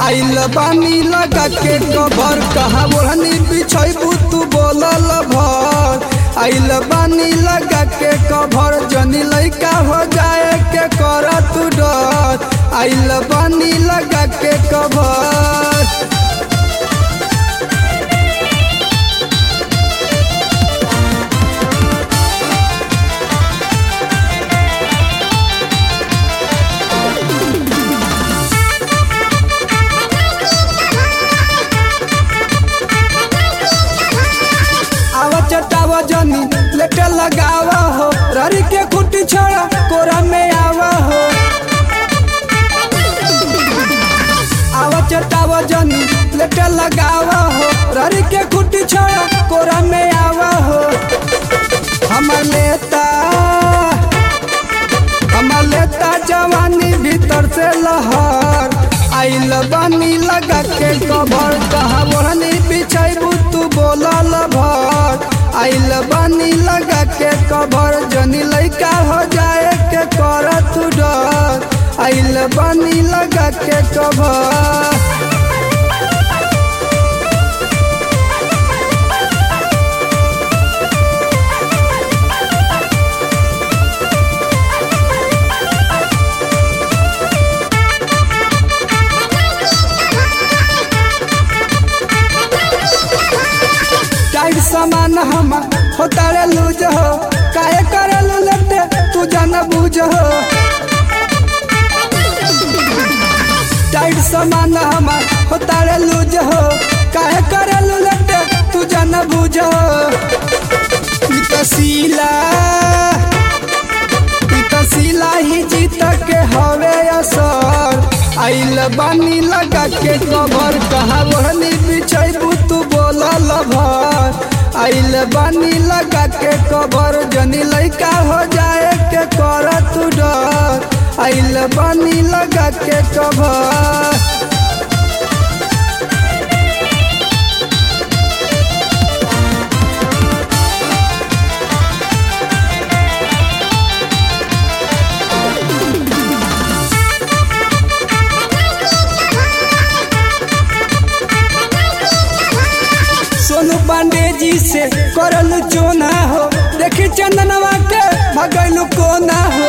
आइल बानी लगा के कबर कहा ओढ़नी बिछैबू तू बोलल भर आइल बानी लगा के कभर जनी लैका हो जाए के कर तू डर आइल बानी लगा के कभर आव चटाव जनी लेटे लगावा हो ररी के खुटी छोड़ा कोरा में आवा हो आव चटाव जनी लेटे लगावा हो ररी के खुटी छोड़ा कोरा में आवा हो हमर लेता हमर लेता जवानी भीतर से लहर आइल बानी लगा के कभर कहा ओढ़नी बिछैबू तू बोलल भर आइल बानी लगा के कभर जनी लैका हो जाए के कर तू डर आइल बानी लगा के कभर टाइट सामान हम होता रे लूज हो काहे करे लुलटे तू जान बूझ हो टाइट सामान हम होता रे लूज हो काहे करे लुलटे तू जान बूझ हो ई त सीला ई त सीला ही जीत के हवे असर आइल बानी लगा के कबर कहा ओढ़नी बिछैबू तू बोलल भर आइल बानी लगा के कबर जनी लैका हो जाए के कर तू डर आइल बानी लगा के कबर सोनू पांडे जी से करल चोना हो देखी चंदनवा के भगैलू कोना हो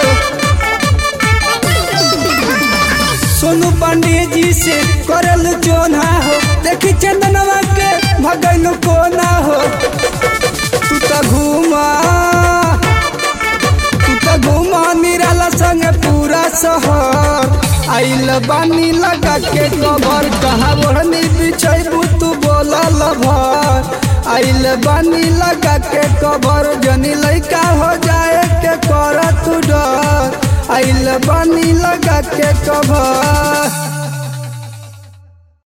सोनू पांडे जी से करल चोना हो देखी चंदनवा के भगैलू कोना हो तू तो घूमा तू तो घूमा निराला संग पूरा शहर आइल बानी लगा के कबर कहा ओढ़नी बिछैबू तू बोलल भर आइल बानी लगा के कबर जनी लैका हो जाए के कर तू डर आइल बानी लगा के कबर